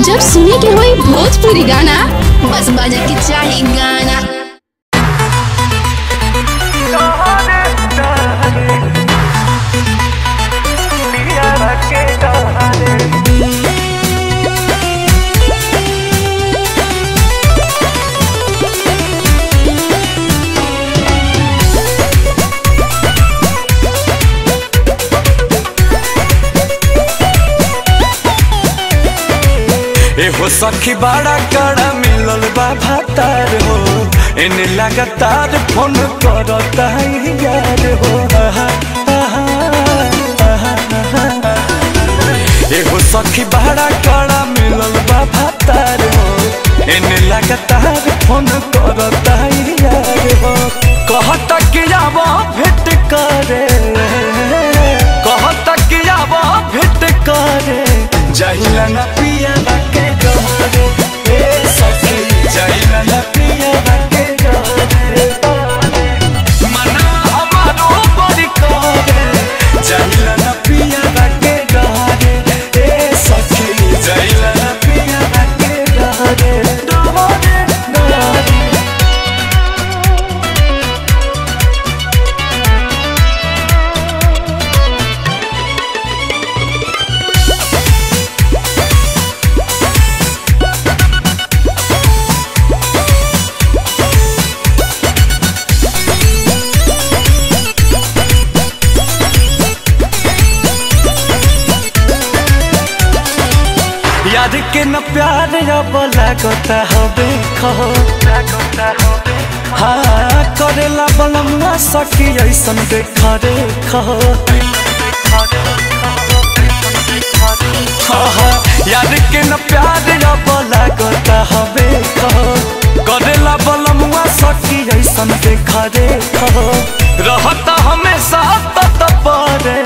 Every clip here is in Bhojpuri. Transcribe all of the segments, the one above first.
जब सुने के होई भोजपुरी गाना बस बजे के चाही गाना एहो सखी बड़ा कड़ा मिलल बा भातार हो एने लगातार फोन करता यार हो आहा, आहा, आहा, आहा। एहो सखी बड़ा कड़ा मिलल बा भातार हो एने लगातार फोन करता यार हो कहता कि आब भेंट करे कहता कि आब भेंट करे जहिला न पिया के डरे ए सखी जहिला न पिया के डरे मना हमारो बड़ी करे जहिला न पिया के डरे ए सखी जहिला न पिया के डरे डरे डरे याद के न प्यार अब लागता हबे खहो हाँ करेला बलमुआ सखी ऐसन देख रे खहो हाँ, हाँ, याद के न प्यार अब लागता हबे खहो करेला बलमुआ सखी ऐसन देख रे खहो रहता हमेशा तत परे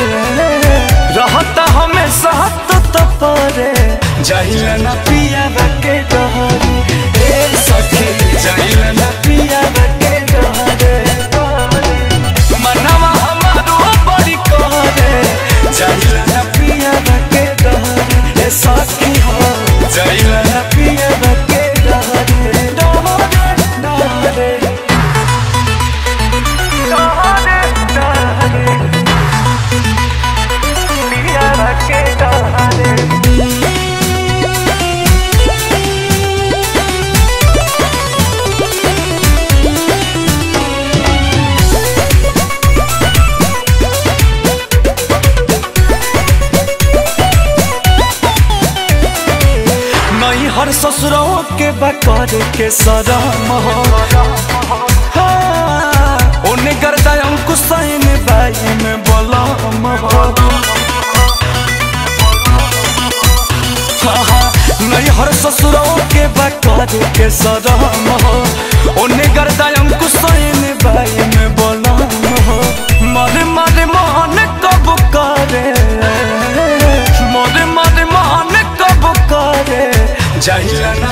रहता हमेशा तत परे जहिला न पिया के डहरे ए सखी जहिला न पिया के डहरे मनवा हमारो बड़ी कहरे जहिला न पिया के डहरे ए सखी हो जहिला न पिया के डहरे डहरे डहरे डहरे डहरे पिया के डहरे नहीं हर ससुरों के बकर के सरम हो हाँ, ओने गर्दा अंकुश सैन बाई में बलम हो हाँ, हाँ, नहीं हर ससुरों के बकर के सरम हो ओने गर्दा अंकुश सैन बाई में बलम हो मरे मरे मोहन कब करे मरे मरे मोहन कब करे जहिला न